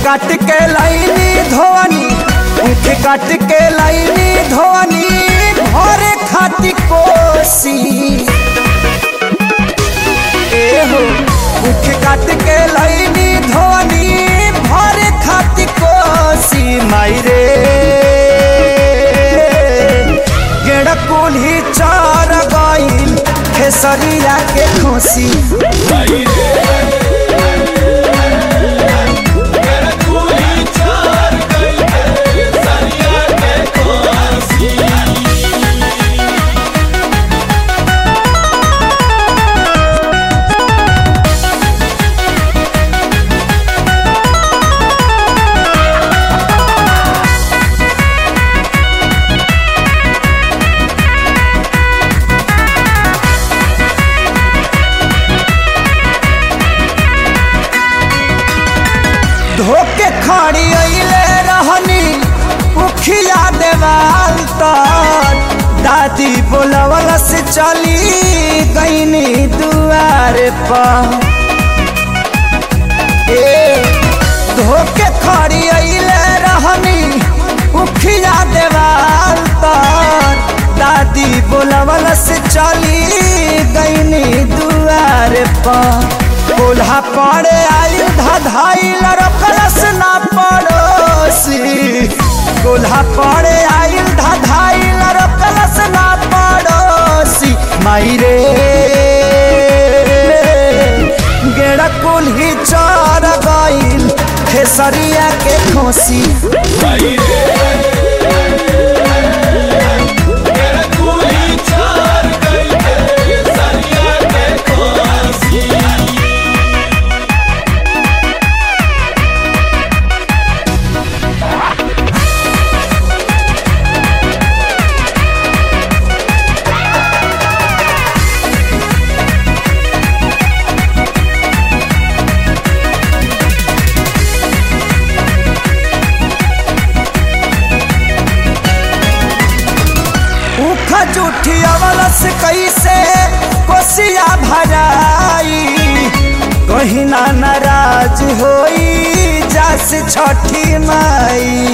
काट के लाइनी धोवनी ऊख काट के लाइनी धोवनी भरे खाती कोसी ए हो ऊख काट के लाइनी धोवनी भरे खाती कोसी माई रे गेड़ कुल्ही चार गईल खेसरिया के खोसी धोके खड़ी अइले रहनी उखिया देवाल तर दादी बोलवल से चली गईनी दुआर पर ए धोके खड़ी अइले रहनी उखिया देवाल तर दादी बोलवल से चली गईनी दुआर पर कोल्हा पड़े आयु धाइल रखलस ना पड़ोसी कोल्हा पड़े आयु धाइल रखलस ना पड़ोसी माई रे गेड़ा कुल्ही चर गईल खेसरिया के खोसी उख जूठी अवलस कैसे कोसिया भराई कहीं ना नाराज होई जास छठी माई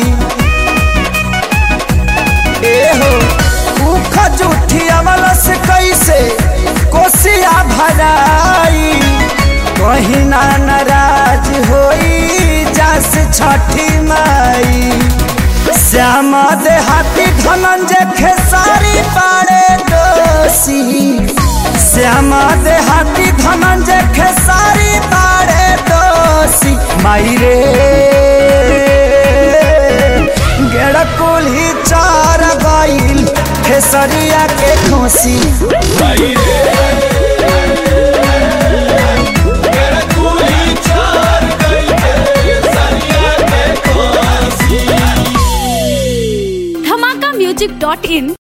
ए हो उख जूठी अवलस कैसे कोसिया भराई कहीं ना नाराज होई जास छठी माई श्याम देहाती धनंजय खेसारी पाड़े दोषी श्याम देहाती धनंजय खेसारी पाड़े दोषी माई रे गेड़ कुल्ही चार गईल खेसरिया के खोसी धमाका म्यूजिक डॉट इन